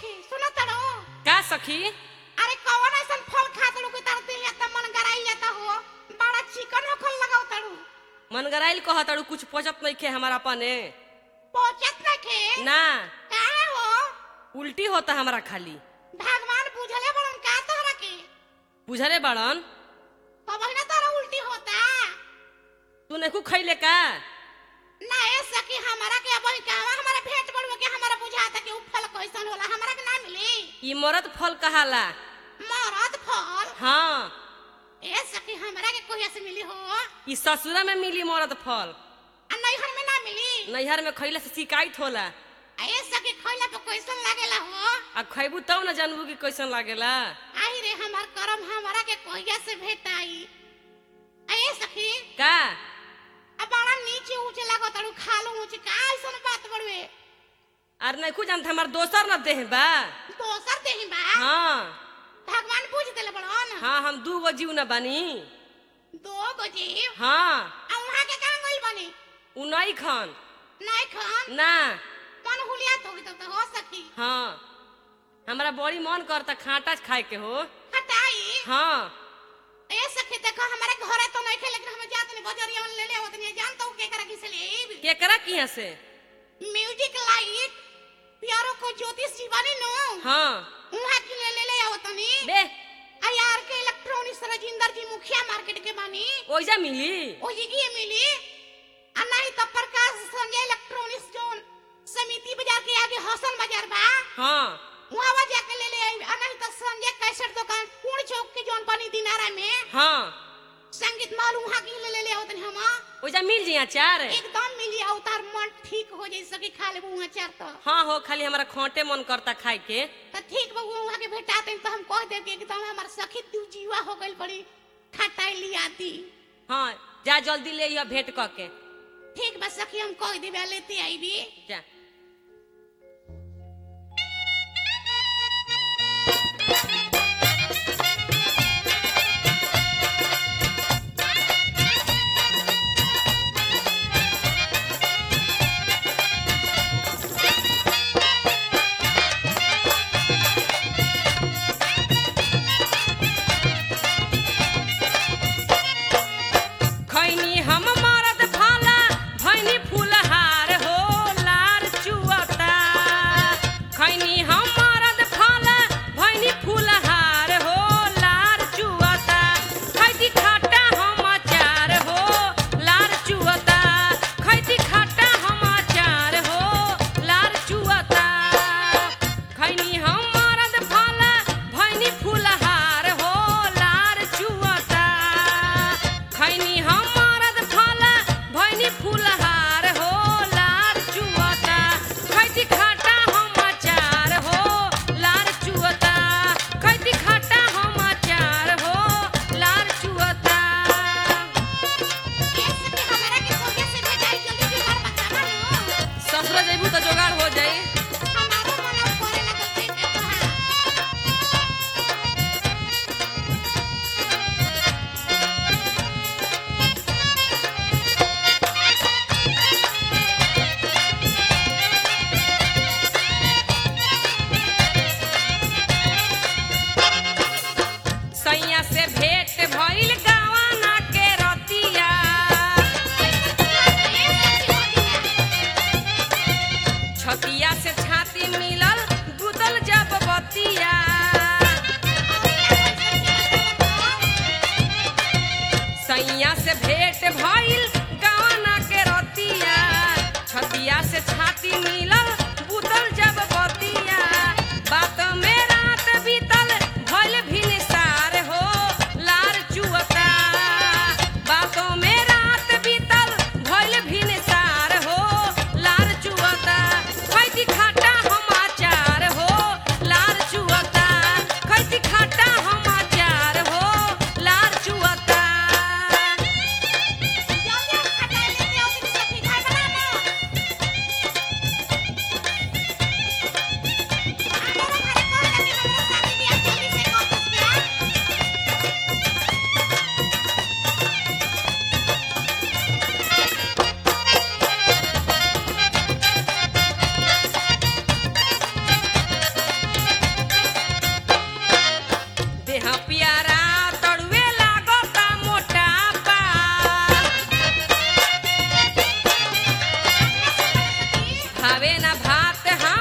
सुना तड़ो का सखी अरे कौन ऐसन फल खा तड़ो कि तार दिल जाता मन गराई जाता हो बड़ा चिकन हो खल लगाओ तड़ो मन गराइल कह तारू कुछ पचत नहीं खे हमारा अपने पहुंचत ना के ना काहे हो उल्टी होता हमारा खाली भगवान बुझले बड़न का तोहरा के बुझले बड़न तब ना तोहरा उल्टी होता तू नहीं खैले का ना ए सकी हमारा के अब कहवा हमारा भेंट बड़ुआ के हमारा बुझाता कि उ फल कैसन होला हमारा के ना मिली ई मरद फल कहाला मरद फल हाँ ए सकी हमारा के कोई से मिली हो ई ससुरा में मिली मरद फल आ नैहर में ना मिली नैहर में खैले से शिकायत होला आ ए सकी खइला पे कैसन लागेला हो आ खैबू तब न जानबू कि कैसन लागेला आई रे हमार करम हमारा के कोहिया से भेटाई आ ए सखी का आ बड़ा नीचे ऊंचे लागो तड़ू खालो ऊंचे का ऐसन बात बड़वे आर नहीं कुछ जानते हमार दोसर न देह बा दोसर देही बा हाँ भगवान पूछ देले बड़न हाँ हम दू गो जीव न बानी दो गो जीव हाँ आ वहां के कहां गइल बनी उ नहीं खन नहीं खान ना मन हुलिया तो तो, तो हो सकी हाँ हमरा बड़ी मन करता खाटा खाए के हो हटाई हाँ ए सखी देखो हमारे घरे तो नहीं खे लेकिन हम जात नहीं बजरिया में ले ले आवत नहीं जानता हूं के करा किसे ले केकरा किया से म्यूजिक लाइट प्यारो को ज्योतिष जीवानी नो हाँ उहाँ की ले ले ले आवत नहीं बे आ यार के इलेक्ट्रॉनिक्स राजिंदर जी मुखिया मार्केट के बानी ओइजा मिली ओ जी की मिली आ नहीं तो प्रकाश संजय इलेक्ट्रॉनिक्स जोन समिति बाजार के आगे हसन बाजार बा हाँ वहां जाके ले ले आई आ नहीं तो संजय कैसेट दुकान पूर्ण चौक के जोन बनी दिनारा में हाँ संगीत माल वहां की ले ले ले आवत नहीं हम ओइजा मिल जी अचार एकदम मिली अवतार मन ठीक हो जाई सके खा लेबू वहां चार तो हाँ हो खाली हमारा खोटे मन करता खाए के तो ठीक बा वहां के भेटाते तो हम कह देब कि एकदम हमार सखी तू जीवा हो गइल बड़ी खटाई लिया दी हाँ जा जल्दी ले यह भेंट क के ठीक बा सखी हम कह देबे लेते आईबी जा खैनी हम मरद भाला भैनी फूलहार हो लार चुअता खैनी हम मरद भाला भैनी फूलहार हो लार चुअता खैती खाटा हम अचार हो लार चुअता खैती खाटा हम अचार हो लार चुअता खैनी हम मरद भाला भैनी फूलहार हो लार चुअता खैनी हम मरद भाला भैनी फूलहार हो लार चुअता खैती खाटा हम अचार हो लार चुअता खैती खाटा हम अचार हो लार चुअता ए सखी हमरा के कोहिया से भेटाई जल्दी जुगाड़ बतावा नो ससुरा जइबू तो जोगाड़ हो जाई हमारो मन करे लगल से के तोहार सैया से भेंट भइल गावाना के रतिया छतिया से छाती मिलल गुदल जब बतिया सैया से भेंट भइल गावाना के रतिया छतिया से छाती मिलल गुदल जब बतिया बात में रात बीतल भइल भिनसार हो लार चुअता बातों में रात बीतल भइल भिनसार हो लार चुअता खैती खाटा हम अचार हो लार चुअता खैती खाटा हम अचार हो लार चुअता भावे न भात हम